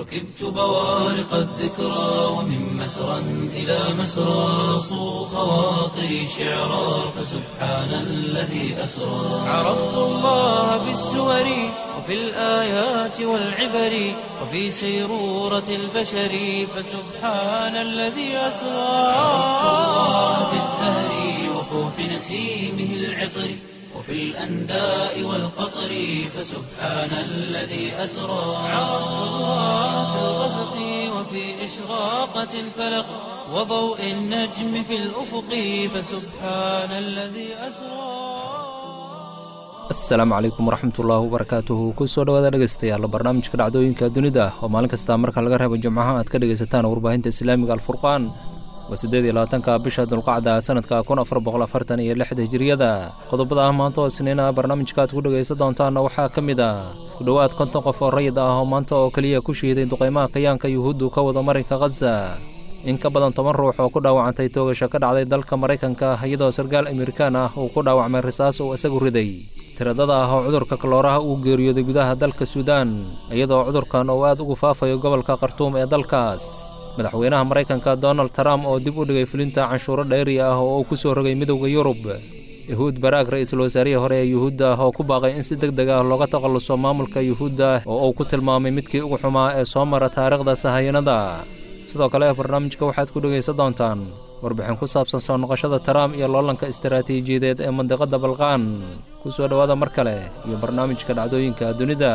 ركبت بوارق الذكرى ومن مسرى إلى مسرى صو خواطري شعرا فسبحان الذي أسرى عرفت الله بالسور وفي الآيات والعبر وفي سيرورة البشر فسبحان الذي أسرى عرفت الله بالزهر وفوح نسيمه العطر وفي الأنداء والقطر فسبحان الذي أسرى عرفت الله في الغسق وفي إشراقة الفلق وضوء النجم في الأفق فسبحان الذي أسرى asalaamu calaykum waraxmatullaahi wabarakaatuhu kusoo dhawaada dhegeystayaal barnaamijka dhacdooyinka dunida oo maalin kasta marka laga reebo jimcaha aad ka dhegaysataan warbaahinta islaamiga alfurqaan waa siddeed iyo labaatanka bisha dulqacda sanadka kun afar boqol afartan iyo lixda hijiriyada qodobada ah maanta oo isniina barnaamijka aad ku dhegaysan doontaanna waxaa ka mid ah ku dhowaad konton qof oo rayid ah oo maanta oo keliya ku shihiday duqaymaha kayaanka yuhuuddu ka wada marinka khaza in ka badan toban ruux oo ku dhaawacantay toogasho ka dhacday dalka maraykanka iyadoo sarkaal amerikaan ah uu ku dhaawacmay risaas uu isagu riday tiradada ah oo cudurka kalooraha uu geeriyooday gudaha dalka suudaan iyadoo cudurkan uu aad ugu faafayo gobolka khartuum ee dalkaas madaxweynaha maraykanka donald trump oo dib u dhigay fulinta canshuuro dhayri ah oo uu ku soo rogay midowda yurub yahuud baraag ra-iisul wasaarihii hore ee yuhuudda ah oo ku baaqay in si deg deg ah looga takhalluso maamulka yuhuudda oo uu ku tilmaamay midkii ugu xumaa ee soo mara taariikhda sahayanada sidoo kale barnaamijka waxaad ku dhegaysan doontaan warbixin ku saabsan soo noqoshada trump iyo loolanka istaraatiijiyadeed ee mandiqadda balqaan ku soo dhowaada mar kale iyo barnaamijka dhacdooyinka dunida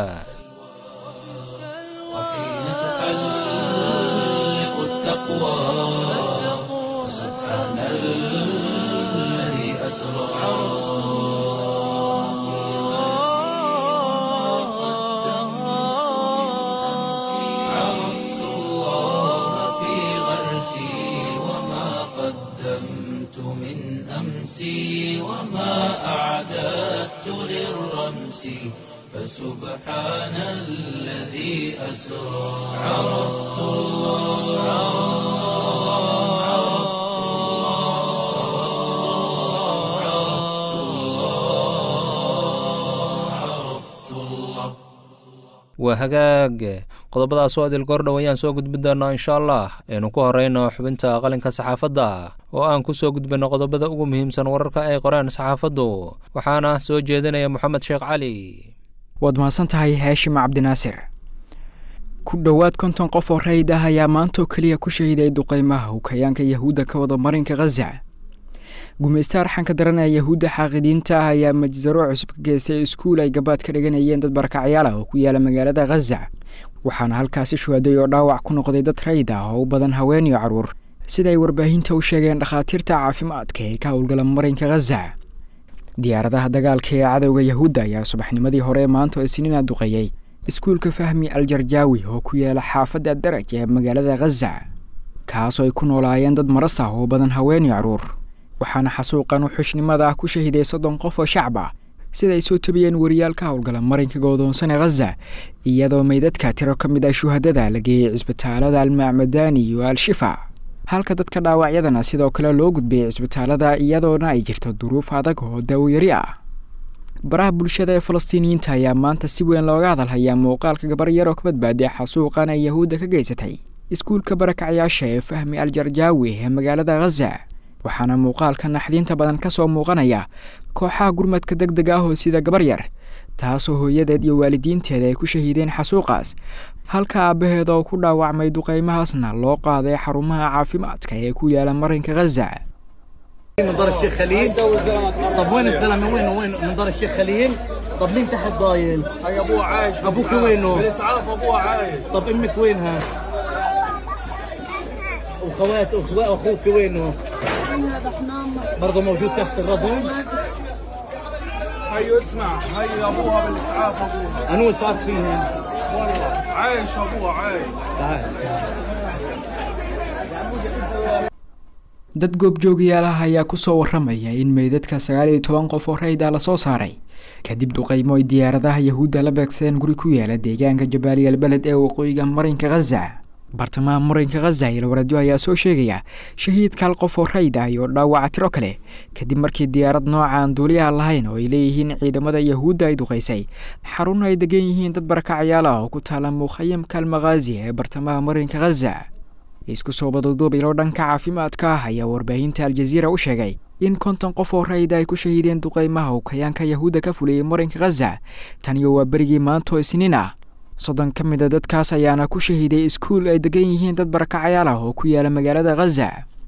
وحين تحلق التقوى سبحان الذي أسرى عرفت الله في غرسي وما قدمت من أمسي وما أعددت للرمس فسبحان الذي أسرى عرفت الله عرفت الله عرفت الله عرفت الله waa hagaag qodobadaas oo adil goordhow ayaan soo gudbin doonaa insha allah aynu ku horeyno xubinta qalinka saxaafadda oo aan ku soo gudbinno qodobada ugu muhiimsan wararka ay qoreen saxaafaddu waxaana soo jeedinaya moxamed sheekh cali waad mahadsan tahay haashim cabdinaasir ku dhowaad konton qof oo rayid ah ayaa maantaoo keliya ku shahiday duqaymaha hukayaanka yahuudda ka wada marinka khaza gumaysta arxanka daran ee yahuudda xaaqidiinta ah ayaa majsaro cusub ka geystay iskuul ay gabaad ka dhiganayeen dad barakacyaal ah oo ku yaala magaalada khaza waxaana halkaasi shuhaday oo dhaawac ku noqday dad rayid ah oo u badan haween iyo carruur sida ay warbaahinta u sheegeen dhakhaatiirta caafimaadka ee ka howlgala marinka khaza diyaaradaha dagaalka ee cadowga yahuudda ayaa subaxnimadii hore maanta oo isniina duqeeyey iskuulka fahmi aljarjaawi oo ku yaala xaafadda daraj ee magaalada khaza kaasoo ay ku noolaayeen dad maras ah oo badan haween iyo carruur waxaana xasuuqan u xushnimada ah ku shahiday soddon qof oo shacab ah sida ay soo tabiyeen wariyaal ka howlgala marinka goodoonsan ee khaza iyadoo meydadka tiro ka mid ah shuhadada la geeyey cisbitaalada almacmadani iyo al-shifa halka dadka dhaawacyadana sidoo kale loo gudbiyey cisbitaalada iyadoona ay jirto duruuf adag oo daawayari ah baraha bulshada ee falastiiniyiinta ayaa maanta si weyn looga hadalhayaa muuqaalka gabar yar oo ka badbaaday xasuuqan ay yahuudda ka geysatay iskuulka barakacyaasha ee fahmi aljarjaawi ee magaalada khaza waxaana muuqaalka naxdiinta badan ka soo muuqanaya kooxaha gurmadka deg deg ah oo sida gabar yar taasoo hooyadeed iyo waalidiinteeda ay ku shahiideen xasuuqaas halka aabbaheed oo ku dhaawacmay duqaymahaasna loo qaaday xarumaha caafimaadka ee ku yaala marinka khaza من دار الشيخ خليل طب وين الزلمه وين وين من دار الشيخ خليل طب مين تحت ضايل هاي ابوه عايش ابوك وينه بالاسعاف ابوه عايش طب امك وينها وخوات واخوات اخوك وينه برضه موجود تحت الرضم هاي اسمع هاي ابوها بالاسعاف ابوها انو صار فيها والله عايش ابوها عايش تعال dad goobjoogayaalaha ayaa ku soo warramaya in meydadka sagaal iyo toban qof oo rayda la soo saaray kadib duqaymo ay diyaaradaha yahuudda la beegsadeen guri ku yaala deegaanka jabaaliyal beled ee waqooyiga marinka khaza bartamaha marinka khaza ilwaradyo ayaa soo sheegaya shahiidka hal qof oo rayd ah iyo dhaawaca tiro kale kadib markii diyaarad nooca aan duuliyaha lahayn oo ay leeyihiin ciidamada yahuudda ay duqaysay xarun ay degan yihiin dad barakacyaal ah oo ku taala mukhayamka almakhaazi ee bartamaha marinka khaza isku soo baduduubaylo dhanka caafimaadka ah ayaa warbaahinta aljaziira u sheegay in konton qof oo rayda ay ku shahiideen duqaymaha uu kayaanka yahuudda ka fuliyey marinka khaza taniyo waa berigii maanto isniin ah soddon ka mid a dadkaas ayaana ku shahiiday iskuul ay degan yihiin dad barakacyaal ah oo ku yaala magaalada khaza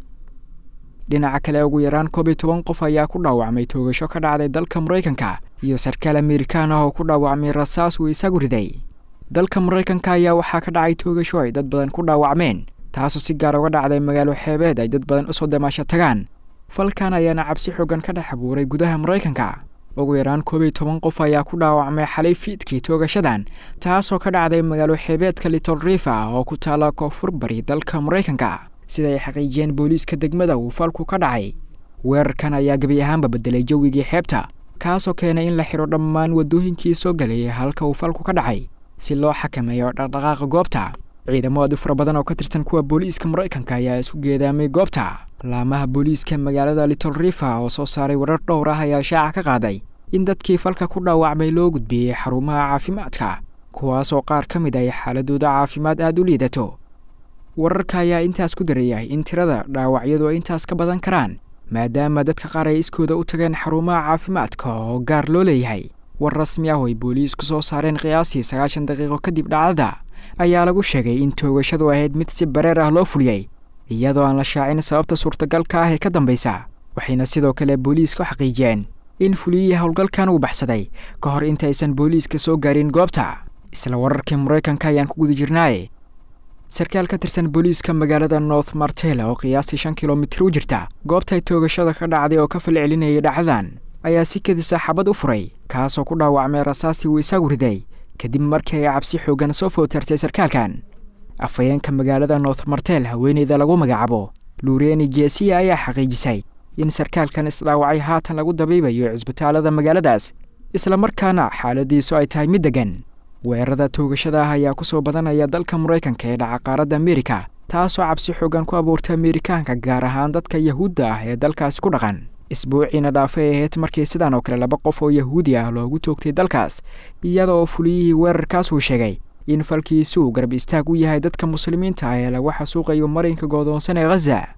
dhinaca kale ugu yaraan koob iyo toban qof ayaa ku dhaawacmay toogasho ka dhacday dalka maraykanka iyo sarkaal amerikaan ah oo ku dhaawacmay rasaas uu isagu riday dalka maraykanka ayaa waxaa ka dhacay toogasho ay dad badan ku dhaawacmeen taasoo si gaar uga dhacday magaalo xeebeed ay dad badan usoo damaasho tagaan falkan ayaana cabsi xoogan ka dhex abuuray gudaha maraykanka ugu yaraan koob iyo toban qof ayaa ku dhaawacmay xalay fiidkii toogashadan taasoo ka dhacday magaalo xeebeedka little rifa oo ku taala koonfur bari dalka maraykanka sida ay xaqiijiyeen booliiska degmada uu falku ka dhacay weerarkan ayaa gebi ahaanba bedelay jawigii xeebta kaasoo keenay in la xidho dhammaan waddooyinkii soo galayay halka uu falku ka dhacay si loo xakameeyo dhaqdhaqaaqa goobta ciidamo aad u fara badan oo ka tirsan kuwa booliiska maraykanka ayaa isku geedaamay goobta laamaha booliiska magaalada little rifa oo soo saaray warar dhowr ah ayaa shaaca ka qaaday in dadkii falka ku dhaawacmay loo gudbiyey xarumaha caafimaadka kuwaasoo qaar ka mid ay xaaladooda caafimaad aada u liidato wararka ayaa intaas ku darayay in tirada dhaawacyadu ay intaas ka badan karaan maadaama dadka qaar ay iskooda u tageen xarumaha caafimaadka oo gaar loo leeyahay war rasmi ah oo ay booliisku soo saareen qiyaastii sagaashan daqiiqo kadib dhacdada ayaa lagu sheegay in toogashadu ahayd mid si bareer ah loo fuliyey iyadoo aan la shaacin sababta suurtagalka ah ee ka dambaysa waxayna sidoo kale booliiska u xaqiijiyeen in fuliyihii howlgalkan uu baxsaday ka hor intaysan booliiska soo gaarin goobta isla wararkii maraykanka ayaan ku guda jirnaaye sarkaal ka tirsan booliiska magaalada north martela oo qiyaastii shan kilomitir u jirta goobtay toogashada ka dhacday oo ka falcelinayay dhacdadan ayaa si kadisa xabad u furay kaasoo ku dhaawacmay rasaastii uu isagu riday kadib markii ay cabsi xoogan soo footartay sarkaalkan afhayeenka magaalada north martel haweeneyda lagu magacaabo luureni jesiya ayaa xaqiijisay in sarkaalkan isdhaawacay haatan lagu dabiibayo cisbitaalada magaaladaas islamarkaana xaaladiisu ay tahay mid degan weerarada toogashada ah ayaa kusoo badanaya dalka maraykanka ee dhaca qaaradda amerika taasoo cabsi xoogan ku abuurta amerikaanka gaar ahaan dadka yahuudda ah ee dalkaasi ku dhaqan isbuuciina dhaafay ahayd markii sidan oo kale laba qof oo yahuudi ah loogu toogtay dalkaas iyada oo fuliyihii weerarkaas uu sheegay in falkiisu uu garab istaag u yahay dadka muslimiinta ah ee lagu xasuuqayo marinka goodoonsan ee khaza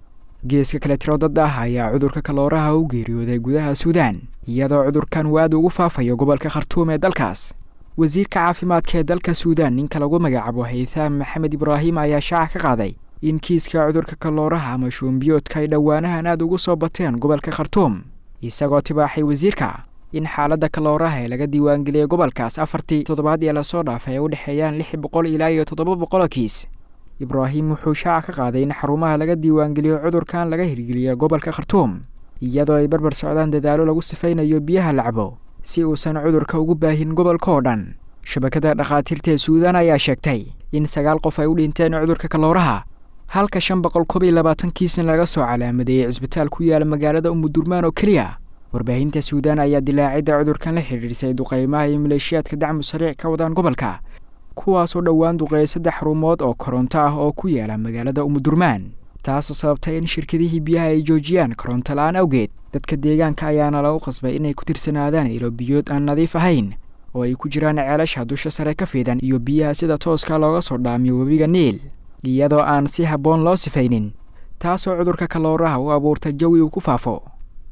geeska kale tiro dad ah ayaa cudurka kalooraha u geeriyooday gudaha suudaan iyadoo cudurkan uu aad ugu faafayo gobolka khartuum ee dalkaas wasiirka caafimaadka ee dalka suudaan ninka lagu magacaabo haythaam maxamed ibraahim ayaa shaaca ka qaaday in kiiska cudurka kalooraha ama shuumbiyoodka ay dhowaanahan aad ugu soo bateen gobolka khartuum isagoo tibaaxay wasiirka in xaaladda kalooraha ee laga diiwaangeliyey gobolkaas afartii toddobaad ee lasoo dhaafay ay u dhexeeyaan lix boqol ilaa iyo toddoba boqoloo kiis ibraahim wuxuu shaaca ka qaaday in xarumaha laga diiwaangeliyo cudurkan laga hirgeliya gobolka khartuum iyadoo ay barbar socdaan dadaalo lagu sifaynayo biyaha lacbo si uusan cudurka ugu baahin gobolka oo dhan shabakada dhakhaatiirta ee suudaan ayaa sheegtay in sagaal qof ay u dhinteen cudurka kalooraha halka shan boqol koob iyo labaatan kiisna laga soo calaamadeeyey cisbitaal ku yaala magaalada umudurmaan oo keliya warbaahinta suudaan ayaa dilaacidda cudurkan la xidhiidhisay duqaymaha iyo maleeshiyaadka dacmu sariic ka wadaan gobolka kuwaasoo dhowaan duqeeyay saddex xarumood oo koronto ah oo ku yaala magaalada umudurmaan taasoo sababtay in shirkadihii biyaha ay joojiyaan koronto la-aan awgeed dadka deegaanka ayaana lagu qasbay inay ku tirsanaadaan ilo biyood aan nadiif ahayn oo ay ku jiraan ceelasha dusha sare ka fiidan iyo biyaha sida tooska looga soo dhaamiyo webiga niil iyadoo aan si habboon loo sifaynin taasoo cudurka kalooraha u abuurta jawi uu ku faafo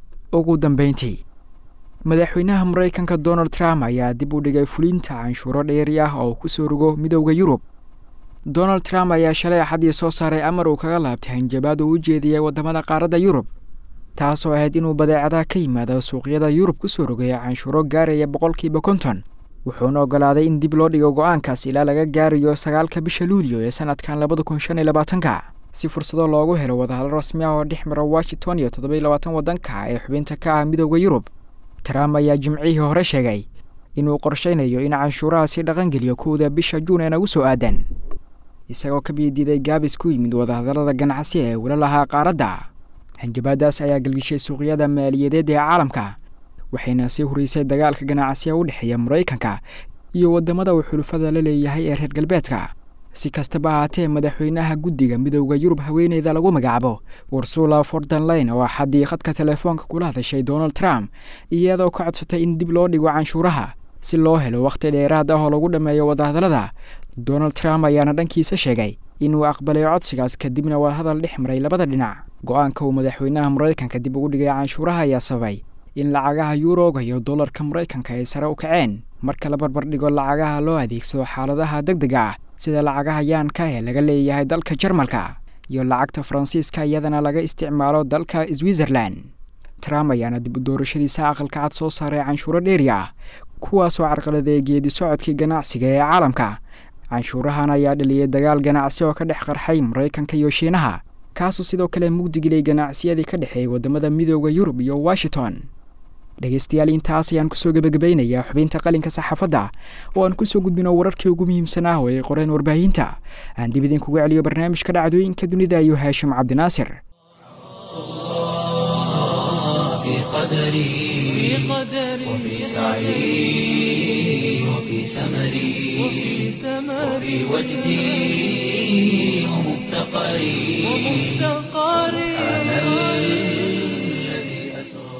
ugu dambayntii madaxweynaha maraykanka donald trump ayaa dib u dhigay fulinta canshuuro dheeri ah oo ku soo rogo midowda yurub donald trump ayaa shalay axadii soo saaray amar uu kaga laabtay hanjabaad uu u jeediyey waddamada qaaradda yurub taasoo ahayd inuu badeecadaha ka yimaado suuqyada yurub ku soo rogaya canshuuro gaaraya boqolkiiba konton wuxuuna ogolaaday in dib loo dhigo go-aankaas ilaa laga gaarayo sagaalka bisha luulyo ee sanadkan labada kun shan iyo labaatanka si fursado loogu helo wadahalo rasmi ah oo dhex mara washington iyo toddoba iyo labaatan waddanka ee xubinta ka ah midowda yurub trump ayaa jimcihii hore sheegay inuu qorshaynayo in canshuurahaasi dhaqangeliyo kowda bisha juun ee nagu soo aadan isagoo ka biidiiday gaabis ku yimid wadahadallada ganacsi ee wala lahaa qaaradda hanjabaadaas ayaa gelgishay suuqyada maaliyadeed ee caalamka waxayna sii horeysay dagaalka ganacsiga u dhexeeya maraykanka iyo waddamada uu xulufada la leeyahay ee reer galbeedka si kastaba ahaatee madaxweynaha guddiga midooda yurub haweeneyda lagu magacaabo ursula fordenlayn oo axaddii khadka telefoonka kula hadashay donald trump iyadoo ka codsatay in dib loo dhigo canshuuraha si loo helo wakhti dheeraad ah oo lagu dhammeeyo wadahadallada donald trump ayaana dhankiisa sheegay inuu aqbalay codsigaas kadibna waa hadal dhex maray labada dhinac go-aanka uu madaxweynaha maraykanka dib ugu dhigay canshuuraha ayaa sababay in lacagaha yuuroga iyo dollarka maraykanka ay sare u kaceen marka la barbar dhigo lacagaha loo adeegsado xaaladaha deg dega ah sida lacagaha yaanka ee laga leeyahay dalka jarmalka iyo lacagta faransiiska iyadana laga isticmaalo dalka switzerland trump ayaana dib u doorashadiisa aqalka cad soo saaray canshuuro dheeri ah kuwaasoo carqaladeey geedi socodkii ganacsiga ee caalamka canshuurahan ayaa dhaliyay dagaal ganacsi oo ka dhex qarxay maraykanka iyo shiinaha kaasoo sidoo kale mugdigilay ganacsiyadii ka dhexeeyay waddamada midooda yurub iyo washington dhegeystayaal intaas ayaan kusoo gebagabaynayaa xubinta qalinka saxaafadda oo aan kusoo gudbino wararkii ugu muhiimsanaa oo ay qoreen warbaahinta aan dib idinkugu celiyo barnaamijka dhacdooyinka dunida iyo haashim cabdinaasir في قدري وفي سعي وفي سمري وفي وجدي ومفتقري سبحان الذي أسرى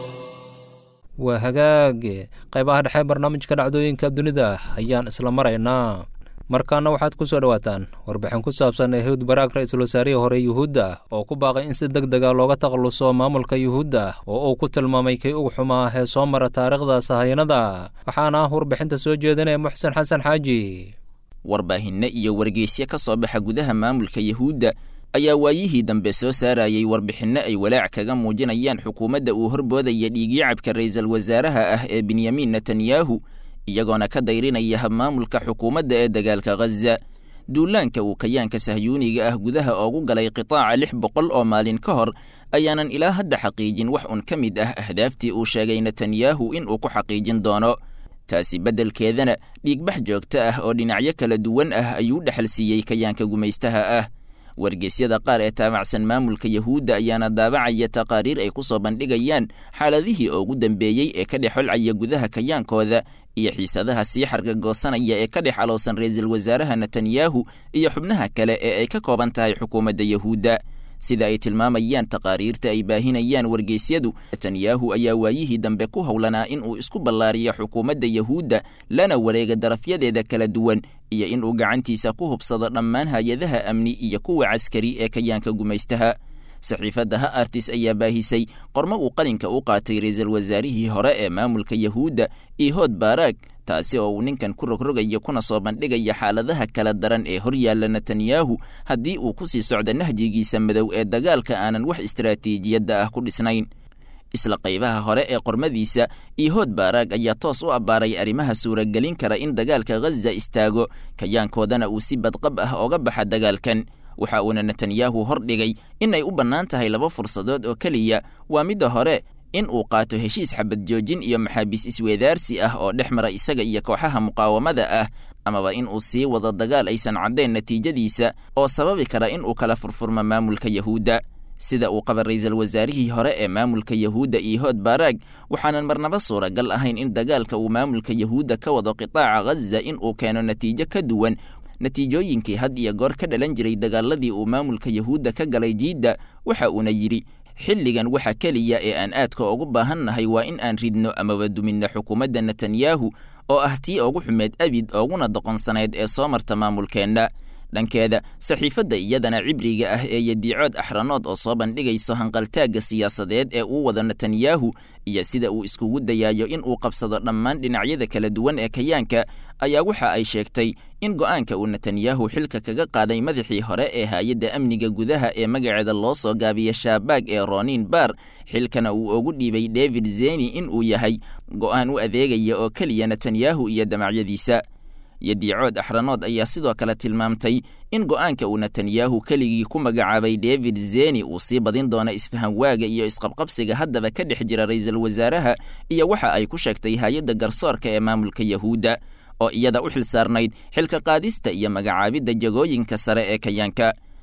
waa hagaage qaybaha dhexe barnaamijka dhacdooyinka dunida ayaan isla maraynaa markaana waxaad ku soo dhowaataan warbixin ku saabsan ehuud baraag ra-iisul wasaarihii hore yuhuudda oo ku baaqay in si deg dega looga takhalluso maamulka yuhuudda oo uu ku tilmaamay kii ugu xumaa ee soo mara taariikhda sahayanada waxaana ah warbixinta soo jeedinaya muxsen xasan xaaji warbaahinno iyo wargeysyo ka soo baxa gudaha maamulka yuhuudda ayaa waayihii dambe soo saarayay warbixinno ay walaac kaga muujinayaan xukuumadda uu horboodaya dhiigyacabka ra'iisul wasaaraha ah ee benyamin netanyahu iyagoona ka dayrinaya habmaamulka xukuumadda ee dagaalka ghaza duulaanka uu kayaanka sahyuuniga ah gudaha oogu galay qitaaca lix boqol oo maalin ka hor ayaanan ilaa hadda xaqiijin wax un ka mid ah ahdaaftii uu sheegay netanyahu in uu ku xaqiijin doono taasi beddelkeedana dhiigbax joogto ah oo dhinacyo kala duwan ah ayuu dhexal siiyey kayaanka gumaystaha ah wargeysyada qaar ee taabacsan maamulka yahuudda ayaana daabacaya taqaariir ay ku soo bandhigayaan xaaladihii ugu dambeeyey ee ka dhex holcaya gudaha kayaankooda iyo xiisadaha sii xargagoosanaya ee ka dhex alowsan ra'iisul wasaaraha netanyahu iyo xubnaha kale ee ay ka kooban tahay xukuumadda yahuudda sida ay tilmaamayaan taqaariirta ay baahinayaan wargeysyadu netanyahu ayaa waayihii dambe ku howlanaa in uu isku ballaariyo xukuumadda yahuudda lana wareega darafyadeeda kala duwan iyo in uu gacantiisa ku hubsado dhammaan hay-adaha amni iyo kuwa caskari ee kayaanka gumaystaha saxiifadda ha artis ayaa baahisay qormo uu qalinka u qaatay ra'iisul wasaarihii hore ee maamulka yahuudda ihood baaraag taasi oo uu ninkan ku rogrogayo kuna soo bandhigaya xaaladaha kala daran ee hor yaalla netanyahu haddii uu ku sii socdo nahjigiisa madow ee dagaalka aanan wax istaraatiijiyadda ah ku dhisnayn isla qaybaha hore ee qormadiisa ihood baaraag ayaa toos u abbaaray arrimaha suuragelin kara in dagaalka ghaza istaago kayaankoodana uu si badqab ah ooga baxa dagaalkan waxa uuna netanyahu hor dhigay in ay u bannaan tahay laba fursadood oo keliya waa midda hore in uu qaato heshiis xabad joojin iyo maxaabiis isweedaarsi ah oo dhex mara isaga iyo kooxaha muqaawamada ah amaba in uu sii wado dagaal aysan caddayn natiijadiisa oo sababi kara in uu kala furfurmo maamulka yahuudda sida uu qaba ra'iisul wasaarihii hore ee maamulka yahuudda ihood baaraag waxaanan marnaba suuragal ahayn in dagaalka uu maamulka yahuudda ka wado qitaaca ghaza in uu keeno natiijo ka duwan natiijooyinkii had iyo goor ka dhalan jiray dagaaladii uu maamulka yahuudda ka galay jiidda waxa uuna yidhi xilligan waxa keliya ee aan aadka ugu baahannahay waa in aan ridno amaba duminno xukuumadda netanyahu oo ah tii ugu xumeed abid ooguna doqonsanayd ee soo marta maamulkeenna dhankeeda saxiifadda iyadana cibriga ah ee yadiicood axranood oo soo bandhigayso hanqaltaagga siyaasadeed ee uu wado netanyahu iyo sida uu iskugu dayaayo in uu qabsado dhammaan dhinacyada kala duwan ee kayaanka ayaa waxa ay sheegtay in go'aanka uu netanyahu xilka kaga qaaday madaxii hore ee hay-adda amniga gudaha ee magaceeda loo soo gaabiya shaabaag ee ronin bar xilkana uu ugu dhiibay david zeni in uu yahay go'aan u adeegaya oo keliya netanyahu iyo damacyadiisa yadiicood axranood ayaa sidoo kale tilmaamtay in go'aanka uu netanyahu keligii ku magacaabay david zeni uu sii badin doono isfahanwaaga iyo isqabqabsiga haddaba ka dhex jira ra'iisul wasaaraha iyo waxa ay ku sheegtay hay-adda garsoorka ee maamulka yahuudda oo iyada u xil saarnayd xilka qaadista iyo magacaabidda jagooyinka sare ee kayaanka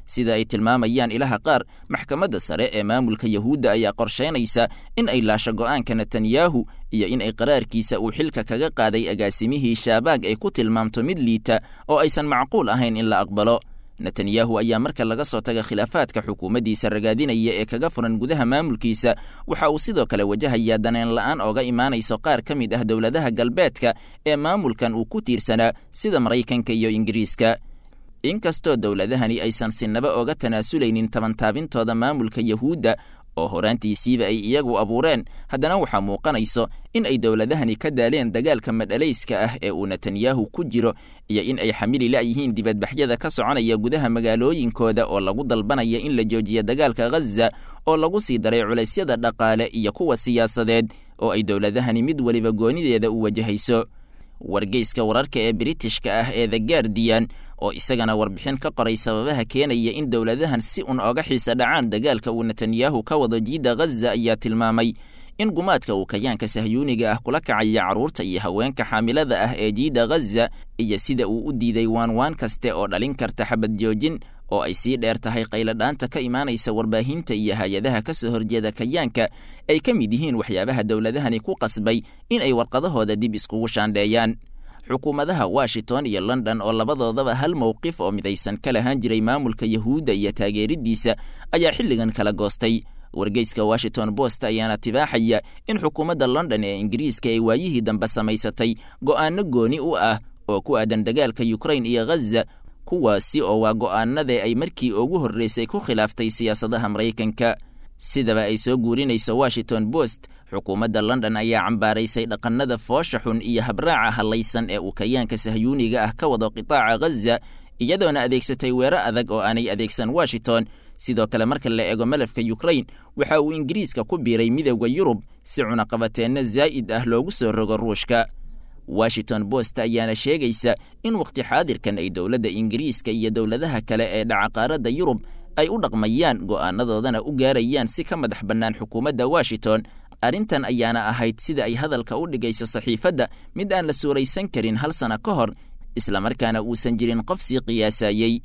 sida ay tilmaamayaan ilaha qaar maxkamadda sare ee maamulka yahuudda ayaa qorshaynaysa in ay laasho go'aanka netanyahu iyo in ay qaraarkiisa uu xilka kaga qaaday agaasimihii shaabaag ay ku tilmaamto mid liita oo aysan macquul ahayn in la aqbalo netanyahu ayaa marka laga soo taga khilaafaadka xukuumaddiisa ragaadinaya ee kaga furan gudaha maamulkiisa waxa uu sidoo kale wajahayaa daneen la'aan ooga imaanayso qaar ka mid ah dowladaha galbeedka ee maamulkan uu ku tiirsanaa sida maraykanka iyo ingiriiska inkastoo dowladahani aysan sinaba oga tanaasulaynin tabantaabintooda maamulka yahuudda oo horaantiisiiba ay iyagu abuureen haddana waxaa muuqanayso in ay dowladahani ka daaleen dagaalka madhalayska ah ee uu netanyahu ku jiro iyo in ay xamili la'yihiin dibadbaxyada ka soconaya gudaha magaalooyinkooda oo lagu dalbanaya in la joojiyo dagaalka ghaza oo lagu sii daray culaysyada dhaqaale iyo kuwa siyaasadeed oo ay dowladahani mid weliba goonideeda u wajahayso wargeyska wararka ee britishka ah ee the guardian oo isagana warbixin ka qoray sababaha keenaya in dowladahan si un oga xiisa dhacaan dagaalka uu netanyahu ka wado jiidda ghaza ayaa tilmaamay in gumaadka uu kayaanka sahyuuniga ah kula kacaya carruurta iyo haweenka xaamilada ah ee jiidda ghaza iyo sida uu u diiday waanwaan kaste oo dhalin karta xabad joojin oo ay sii dheer tahay qayladhaanta ka imaanaysa warbaahinta iyo hay-adaha ka soo horjeeda kayaanka ay ka mid yihiin waxyaabaha dowladahani ku qasbay in ay warqadahooda dib iskugu shaandheeyaan xukuumadaha washington iyo london oo labadoodaba hal mowqif oo midaysan ka lahaan jiray maamulka yahuudda iyo taageeriddiisa ayaa xilligan kala goostay wargeyska washington post ayaana tibaaxaya in xukuumadda london ee ingiriiska ay waayihii dambe samaysatay go'aano gooni u ah oo ku aadan dagaalka yukrain iyo ghaza kuwaasi oo waa go'aanadee ay markii ugu horreysay ku khilaaftay siyaasadaha maraykanka sidaba ay soo guurinayso washington post xukuumadda london ayaa cambaaraysay dhaqannada foosha xun iyo habraaca hallaysan ee uu kayaanka sahyuuniga ah ka wado qitaaca ghaza iyadoona adeegsatay weero adag oo aanay adeegsan washington sidoo kale marka la eego malafka yukrain waxa uu ingiriiska ku biiray midowda yurub si cunaqabateenno zaa'id ah loogu soo rogo ruushka washington post ayaana sheegaysa in wakhti xaadirkan ay dowladda ingiriiska iyo dowladaha kale ee dhaca qaaradda yurub ay u dhaqmayaan go'aanadoodana u gaarayaan si ka madax bannaan xukuumadda washington arrintan ayaana ahayd sida ay hadalka u dhigayso saxiifadda mid aan la suuraysan karin hal sana ka hor islamarkaana uusan jirin qof sii qiyaasayey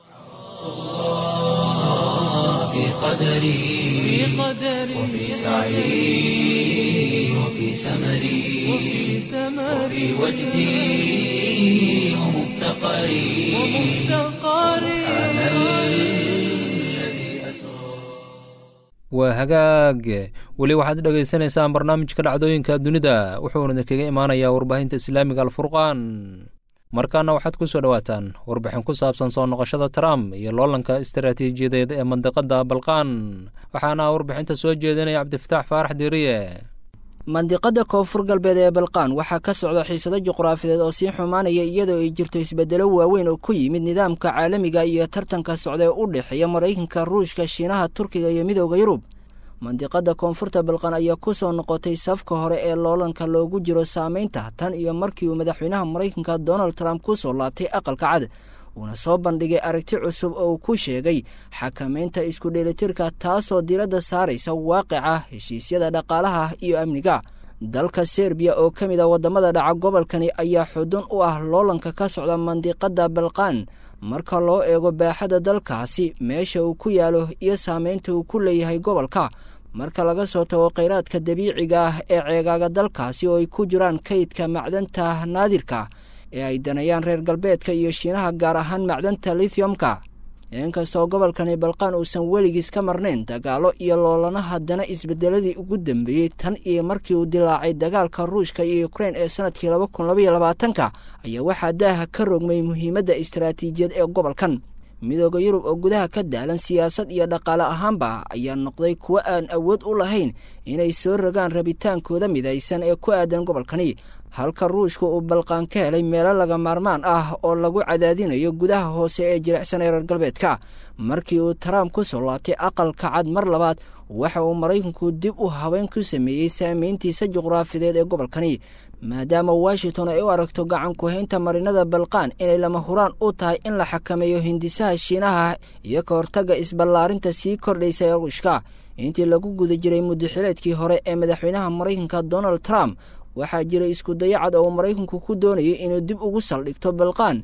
في قدري وفي سعي وفي سمري وفي وجدي ومفتقري سبحان الذي أسرى waa hagaag weli waxaad dhegaysanaysaan barnaamijka dhacdooyinka dunida wuxuuna kaga imaanayaa warbaahinta islaamiga alfurqaan markaana waxaad ku soo dhowaataan warbixin ku saabsan soo noqoshada trump iyo loolanka istaraatiijiyadeed ee mandiqada balqaan waxaana warbixinta soo jeedinaya cabdifataax faarax diiriye mandiqada koonfur galbeed ee balqaan waxaa ka socda xiisado juqraafideed oo sii xumaanaya iyadoo ay jirto isbeddelo waaweyn oo ku yimid nidaamka caalamiga iyo tartanka socda ee u dhexeeya maraykanka ruushka shiinaha turkiga iyo midowda yurub mandiqada koonfurta balqan ayaa ku soo noqotay safka hore ee loolanka loogu jiro saamaynta tan iyo markii uu madaxweynaha maraykanka donald trump ku soo laabtay aqalka cad uuna soo bandhigay aragti cusub oo uu ku sheegay xakamaynta isku dheelitirka taasoo diradda saaraysa waaqica heshiisyada dhaqaalaha iyo amniga dalka serbiya oo ka mid a waddamada dhaca gobolkani ayaa xudun u ah loolanka ka socda mandiqada balqaan marka loo eego baaxadda dalkaasi meesha uu ku yaalo iyo saamaynta uu ku leeyahay gobolka marka laga soo tago kheyraadka dabiiciga ah ee ceegaaga dalkaasi oo ay ku jiraan kaydka macdanta naadirka ee ay danayaan reer galbeedka iyo shiinaha gaar ahaan macdanta lithiumka inkastoo gobolkani balqaan uusan weligiis ka marnayn dagaalo iyo loolana haddana isbedeladii ugu dambeeyey tan iyo markii uu dilaacay dagaalka ruushka iyo ukrein ee sanadkii laba kun labaiyo labaatanka ayaa waxaa daaha ka rogmay muhiimadda istaraatiijiyad ee gobolkan midooda yurub oo gudaha ka daalan siyaasad iyo dhaqaale ahaanba ayaa noqday kuwo aan awood u lahayn inay soo rogaan rabitaankooda midaysan ee ku aadan gobolkani halka ruushka uu balqaan ka helay meelo laga maarmaan ah oo lagu cadaadinayo gudaha hoose ee jilicsan ee reer galbeedka markii uu trump ku soo laabtay aqalka cad mar labaad waxa uu maraykanku dib u habeyn ku sameeyey saamayntiisa juqraafideed ee gobolkani maadaama washington ay u aragto gacan ku-haynta marinada balqaan inay lama huraan u tahay in la xakameeyo hindisaha shiinaha iyo ka hortagga isballaarinta sii kordhaysa ee ruushka intii lagu guda jiray muddaxileedkii hore ee madaxweynaha maraykanka donald trump waxaa jiray isku dayacad oo maraykanku ku doonayay inuu dib ugu saldhigto balqaan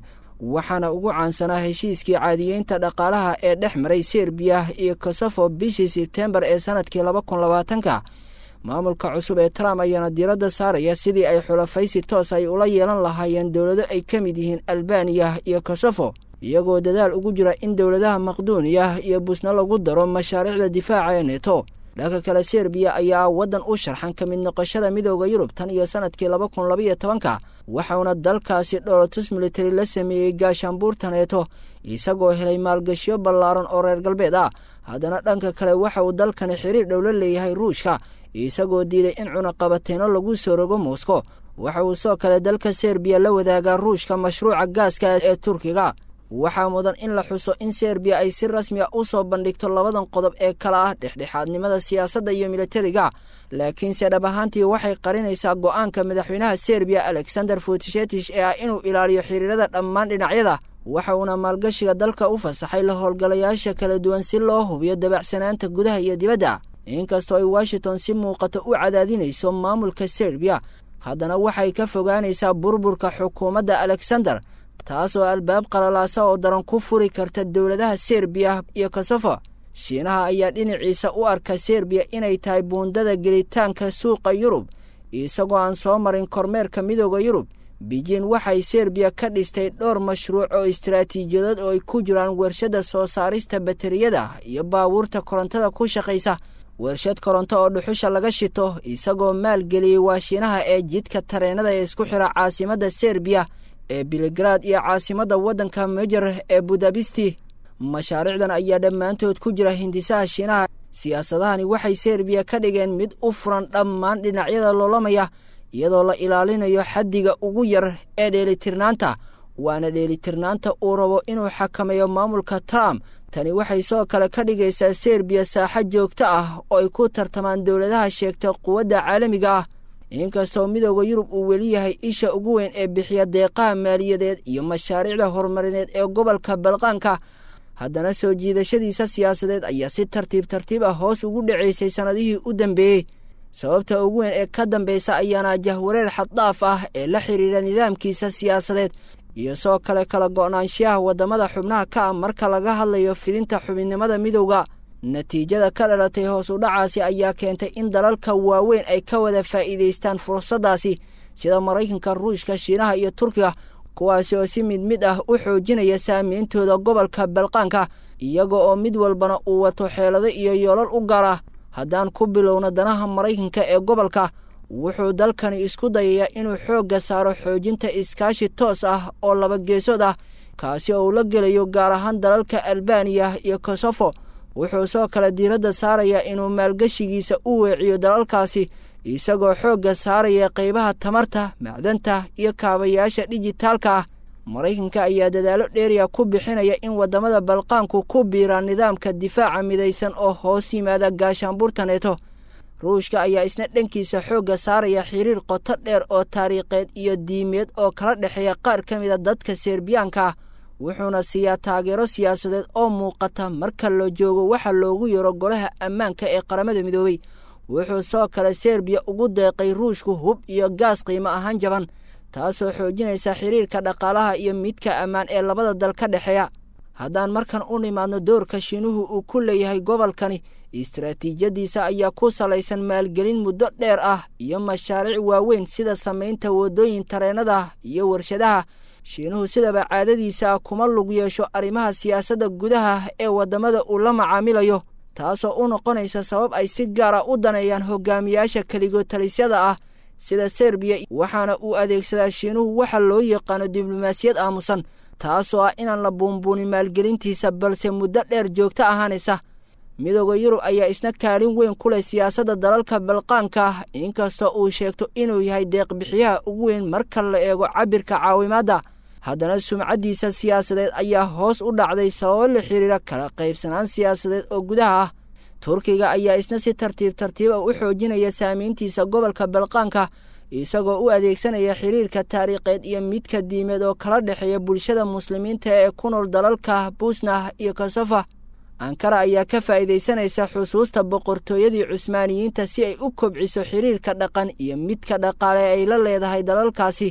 waxaana ugu caansanaa heshiiskii caadiyeynta dhaqaalaha ee dhex maray serbiya iyo kosofo bishii sebtembar ee sanadkii laba kun labaatanka maamulka cusub ee trump ayaana diiradda saaraya sidii ay xulafaysi toos ay ula yeelan lahaayeen dowlado ay ka mid yihiin albaniya iyo kosofo iyagoo dadaal ugu jira in dowladaha maqduuniya iyo busna lagu daro mashaariicda difaaca ee neto dhanka kale serbiya ayaa waddan u sharxan ka mid noqoshada midooda yurub tan iyo sanadkii laba kun labaiyo tobanka waxauna dalkaasi dholotus militari la sameeyey gaashaanbuurta neeto isagoo helay maalgashiyo ballaaran oo reer galbeed ah haddana dhanka kale waxa uu dalkani xiriir dhow la leeyahay ruushka isagoo diiday in cunaqabateyno lagu soo rogo moscow waxa uu soo kale dalka serbiya la wadaagaa ruushka mashruuca gaaska ee turkiga waxaa mudan in la xuso in serbiya ay si rasmiya u soo bandhigto labadan qodob ee kala ah dhexdhexaadnimada siyaasadda iyo militariga laakiinse dhab ahaantii waxay qarinaysaa go'aanka madaxweynaha serbiya alexander futishetich ee ah inuu ilaaliyo xiriirada dhammaan dhinacyada waxa uuna maalgashiga dalka u fasaxay la howlgalayaasha kala duwan si loo hubiyo dabacsanaanta gudaha iyo dibadda inkastoo ay washington si muuqato u cadaadinayso maamulka serbiya haddana waxay ka fogaanaysaa burburka xukuumadda alexander taasoo albaab qalalaasa oo daran ku furi karta dowladaha serbiya iyo kosofo shiinaha ayaa dhinaciisa u arka serbiya inay tahay buundada gelitaanka suuqa yurub isagoo aan soo marin kormeerka midooda yurub beijin waxay serbiya ka dhistay dhowr mashruuc oo istaraatiijiyadood oo ay ku jiraan warshadda soo saarista bateriyada iyo baabuurta korontada ku shaqaysa warshad koronto oo dhuxusha laga shito isagoo maalgeliyey waashiinaha ee jidka tareenada ee isku xira caasimadda serbiya ee biligrad iyo caasimadda waddanka mejer ee budabisti mashaariicdan ayaa dhammaantood ku jira hindisaha shiinaha siyaasadahani waxay serbiya ka dhigeen mid u furan dhammaan dhinacyada loolamaya iyadoo la ilaalinayo xaddiga ugu yar ee dheelitirnaanta waana dheelitirnaanta uu rabo inuu xakameeyo maamulka trump tani waxay soo kale ka dhigaysaa serbiya saaxo joogto ah oo ay ku tartamaan dowladaha sheegta quwadda caalamiga ah inkastoo midooda yurub uu weli yahay isha ugu weyn ee bixiya deeqaha maaliyadeed iyo mashaariicda horumarineed ee gobolka balqaanka haddana soo jiidashadiisa siyaasadeed ayaa si tartiib tartiib ah hoos ugu dhacaysay sannadihii u dambeeyey sababta ugu weyn ee ka dambaysa ayaana jahwareer xaddhaaf ah ee la xidhiidha nidaamkiisa siyaasadeed iyo soo kale kala go'naanshiyaha waddamada xubnaha ka ah marka laga hadlayo fidinta xubinnimada midowda natiijada ka dhalatay hoos u dhacaasi ayaa keentay in dalalka waaweyn ay ka wada faa'iidaystaan fursaddaasi sida maraykanka ruushka shiinaha iyo turkiga kuwaasi oo si mid mid ah u xoojinaya saameyntooda gobolka balqaanka iyaga oo mid walbana uu wato xeelado iyo yoolal u gaar ah haddaan ku bilowno danaha maraykanka ee gobolka wuxuu dalkani isku dayayaa inuu xoogga saaro xoojinta iskaashi toos ah oo laba geesood ah kaasi oo uu la gelayo gaar ahaan dalalka albaniya iyo kosofo wuxuu soo kale diiradda saarayaa inuu maalgeshigiisa u weeciyo dalalkaasi isagoo xoogga saaraya qaybaha tamarta macdanta iyo kaabayaasha dhijitaalka ah maraykanka ayaa dadaallo dheeriya ku bixinaya in waddamada balqaanku ku biiraan nidaamka difaaca midaysan oo hoos yimaada gaashaanbuurta neeto ruushka ayaa isna dhankiisa xoogga saaraya xiriir qoto dheer oo taariikheed iyo diimeed oo kala dhexeeya qaar ka mida dadka serbiyaanka ah wuxuuna siiyaa taageero siyaasadeed oo muuqata marka la joogo waxa loogu yaro golaha ammaanka ee qaramada midoobey wuxuu soo kale serbiya ugu deeqay ruushku hub iyo gaas qiimo ahaan jaban taasoo xoojinaysa xiriirka dhaqaalaha iyo midka ammaan ee labada dal ka dhexeeya haddaan markan u nimaadno doorka shiinuhu uu ku leeyahay gobolkani istaraatiijiyadiisa ayaa ku salaysan maalgelin muddo dheer ah iyo mashaariic waaweyn sida samaynta waddooyin tareenada iyo warshadaha shiinuhu sidaba caadadiisa kuma lug yeesho arrimaha siyaasadda gudaha ee waddamada uu la macaamilayo taasoo u noqonaysa sabab ay si gaara u daneeyaan hogaamiyaasha keligotalisyada ah sida serbiya waxaana uu adeegsadaa shiinuhu waxa loo yaqaano diblomaasiyad aamusan taasoo ah inaan la buunbuunin maalgelintiisa balse muddo dheer joogto ahaanaysa midooda yurub ayaa isna kaalin weyn ku leh siyaasadda dalalka balqaanka ah inkastoo uu sheegto inuu yahay deeqbixiyaha ugu weyn marka la eego cabirka caawimaadda haddana sumcaddiisa siyaasadeed ayaa hoos u dhacday sababo la xiriira kala qaybsanaan siyaasadeed oo gudaha ah turkiga ayaa isna si tartiib tartiiba u xoojinaya saamayntiisa gobolka balqaanka isagoo u adeegsanaya xiriirka taariikheed iyo midka diimeed oo kala dhexeeya bulshada muslimiinta ee ku nool dalalka buusnah iyo kosofa ankara ayaa ka faa'iidaysanaysa xusuusta boqortooyadii cusmaaniyiinta si ay u kobciso xiriirka dhaqan iyo midka dhaqaale ay la leedahay dalalkaasi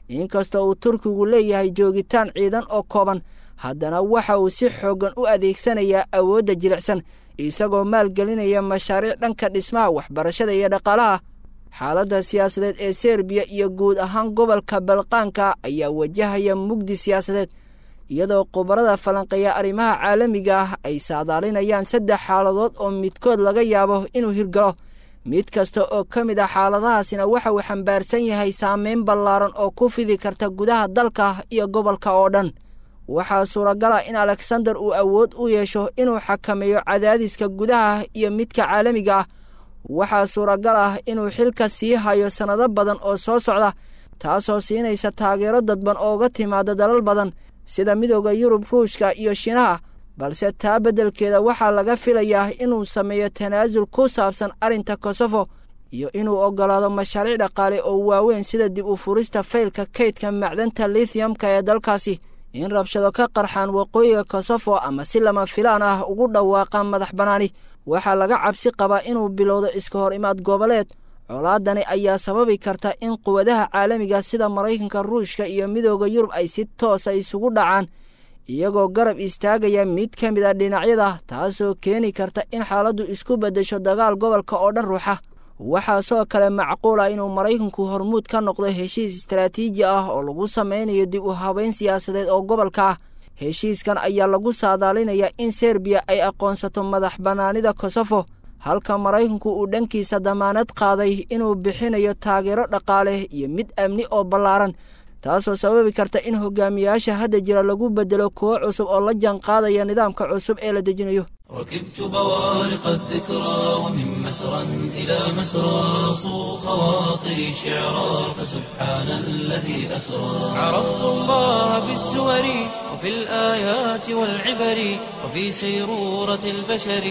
inkastoo uu turkigu leeyahay joogitaan ciidan oo kooban haddana waxa uu si xooggan u adeegsanayaa awoodda jilicsan isagoo maalgelinaya mashaariic dhanka dhismaha waxbarashada iyo dhaqaalaha xaaladda siyaasadeed ee serbiya iyo guud ahaan gobolka balqaanka ayaa wajahaya mugdi siyaasadeed iyadoo khubarada falanqeeya arrimaha caalamiga ah ay saadaalinayaan saddex xaaladood oo midkood laga yaabo inuu hirgalo mid kasta oo ka mid ah xaaladahaasina waxa uu xambaarsan yahay saameyn ballaaran oo ku fidi karta gudaha dalka iyo gobolka oo dhan waxaa suuragal ah in alexander uu awood u yeesho inuu xakameeyo cadaadiska gudaha iyo midka caalamiga ah waxaa suuragal ah inuu xilka sii hayo sannado badan oo soo socda taasoo siinaysa taageero dadban ooga timaada dalal badan sida midooda yurub ruushka iyo shiinaha balse taa beddelkeeda waxaa laga filayaa inuu sameeyo tanaasul ku saabsan arrinta kosofo iyo inuu oggolaado mashaariic dhaqaale oo waaweyn sida dib u furista faylka kaydka macdanta lithiumka ee dalkaasi in rabshado ka qarxaan waqooyiga kosofo ama si lama filaan ah ugu dhawaaqaan madax bannaani waxaa laga cabsi qabaa inuu bilowdo iska hor imaad goboleed colaadani ayaa sababi karta in quwadaha caalamiga sida maraykanka ruushka iyo midooda yurub ay si toosa isugu dhacaan iyagoo garab istaagaya mid ka mid a dhinacyada taasoo keeni karta in xaaladdu isku beddesho dagaal gobolka oo dhan ruuxa waxaa sidoo kale macquul ah inuu maraykanku hormuud ka noqdo heshiis istaraatiiji ah oo lagu samaynayo dib u habeyn siyaasadeed oo gobolka ah heshiiskan ayaa lagu saadaalinayaa in serbiya ay aqoonsato madax bannaanida kosofo halka maraykanku uu dhankiisa damaanad qaaday inuu bixinayo taageero dhaqaale iyo mid amni oo ballaaran taasoo sababi karta in hogaamiyaasha hadda jira lagu beddelo kuwo cusub oo la jaan qaadaya nidaamka cusub ee la dejinayo ركبت بوارق الذكرى ومن مسرى إلى مسرى صو خواطري شعرا فسبحان الذي أسرى عرفت الله بالسور وفي الآيات والعبر وفي سيرورة البشر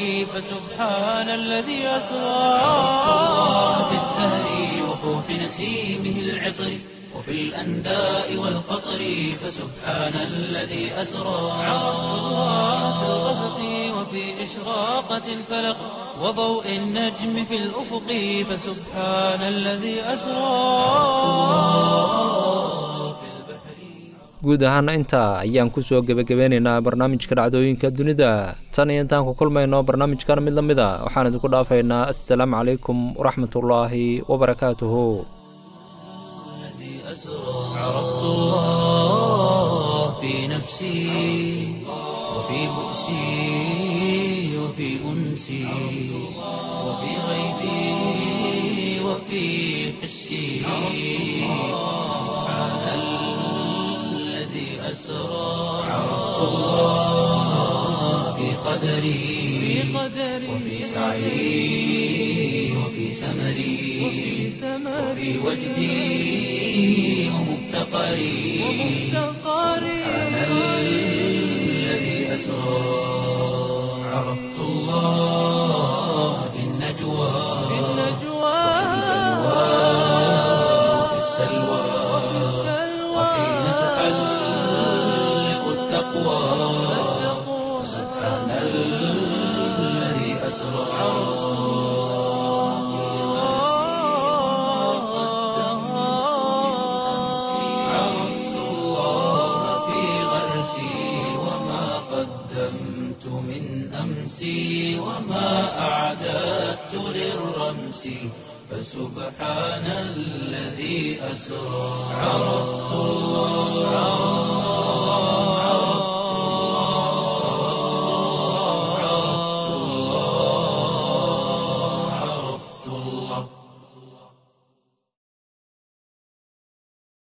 فسبحان الذي أسرى عرفت الله بالزهر وفوح نسيمه العطر وفي الأنداء والقطر فسبحان الذي أسرى عرفت الله في الغسق وفي إشراقة الفلق وضوء النجم في الأفق فسبحان الذي أسرى guud ahaana intaa ayaan kusoo gebagabeynaynaa barnaamijka dhacdooyinka dunida tan iyo intaan ku kulmayno barnaamijkan mid la mid a waxaan idinku dhaafaynaa assalaamu calaykum waraxmatullaahi wabarakaatuhu عرفت الله في نفسي وفي بؤسي وفي أنسي وفي غيبي وفي حسي سبحان الذي أسرى عرفت الله في قدري وفي سعي وفي سمري وفي وجدي ومفتقري سبحان الذي أسرى عرفت الله في النجوى وفي السلوى وحين تحلق التقوى سبحان الذي أسرى عرفت الله في غرسي وما قدمت من أمسي وما أعددت للرمس فسبحان الذي أسرى عرفت الله